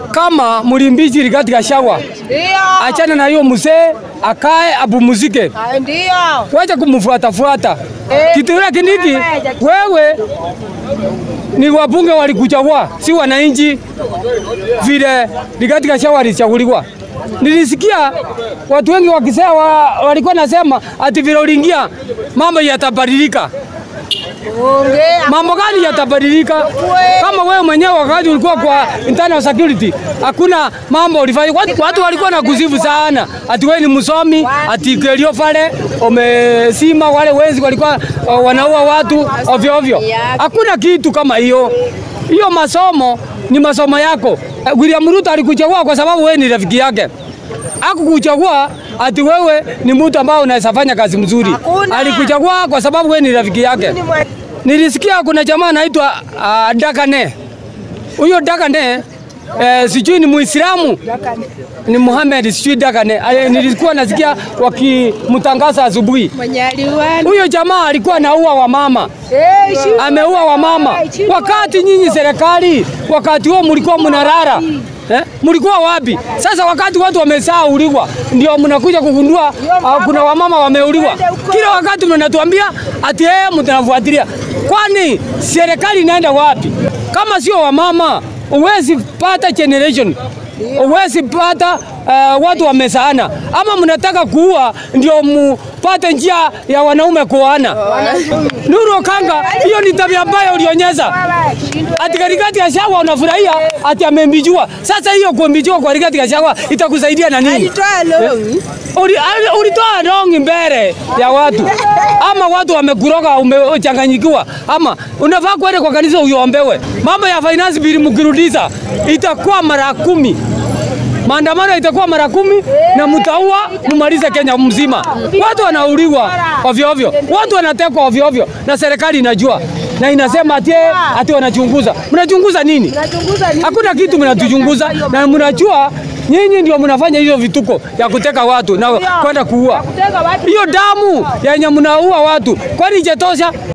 kama mlimbizi Rigathi Gachagua, Ndio. achana na hiyo mzee, akae apumzike, Ah, Ndio. wacha kumfuata fuata. Eh, Kitu ile kiniki, wewe ni wabunge walikuchagua, si wananchi vile Rigathi Gachagua alichaguliwa. Nilisikia watu wengi wakisema, wa, walikuwa nasema ati vile uliingia mambo yatabadilika. Ongea. Mambo gani yatabadilika? Kama wewe mwenyewe wakati ulikuwa kwa internal security, hakuna mambo ulifanya. Watu, watu walikuwa na kusifu sana, ati wewe ni msomi, ati kelio pale umesima, wale wezi walikuwa uh, wanaua watu ovyo ovyo. Hakuna kitu kama hiyo. Hiyo masomo ni masomo yako. Eh, William Ruto alikuchagua kwa sababu wewe ni rafiki yake. Hakukuchagua ati wewe ni mtu ambao unaweza fanya kazi mzuri. Hakuna. Alikuchagua kwa sababu wewe ni rafiki yake. Ni mwe- Nilisikia kuna jamaa anaitwa uh, Dakane. Huyo Dakane eh, sijui ni Muislamu ni Muhammad sijui Dakane. Eh, nilikuwa nasikia wakimtangaza asubuhi. Mwenye aliwani. Huyo jamaa alikuwa anaua wamama, Eh, shi- ameua wamama. Wakati nyinyi serikali, wakati huo mlikuwa mnarara Eh? Mlikuwa wapi? Sasa wakati watu wamesauliwa ndio mnakuja kugundua uh, kuna wamama wameuliwa. Kila wakati mnatuambia ati eh, mtanafuatilia. Kwani serikali inaenda wapi? Kama sio wamama, huwezi pata generation, huwezi pata uh, watu wamesaana, ama mnataka kuua ndio mupate njia ya wanaume kuoana. Nuru Okanga, hiyo ni tabia mbaya ulionyesha. Ati Rigathi Gachagua unafurahia ati amembijua. Sasa hiyo kumbijua kwa Rigathi Gachagua itakusaidia na nini? Alitoa longi. Uli- ali- Ulitoa rongi mbele ya watu, ama watu wamekuroga, umechanganyikiwa, ama unafaa kwenda kwa kanisa uiombewe. Mambo ya finance bill mkirudisha itakuwa mara kumi maandamano itakuwa mara kumi na mtaua mumalize Kenya mzima. Watu wanauliwa ovyo ovyo, watu wanatekwa ovyo ovyo, na serikali inajua na inasema ati eh, ati wanachunguza. Mnachunguza nini? Nachunguza nini? Hakuna kitu mnatuchunguza, na mnajua nyinyi ndio mnafanya hizo vituko ya kuteka watu na kwenda kuua. Kutega watu. Hiyo damu yenye mnaua watu, kwani ijatosha?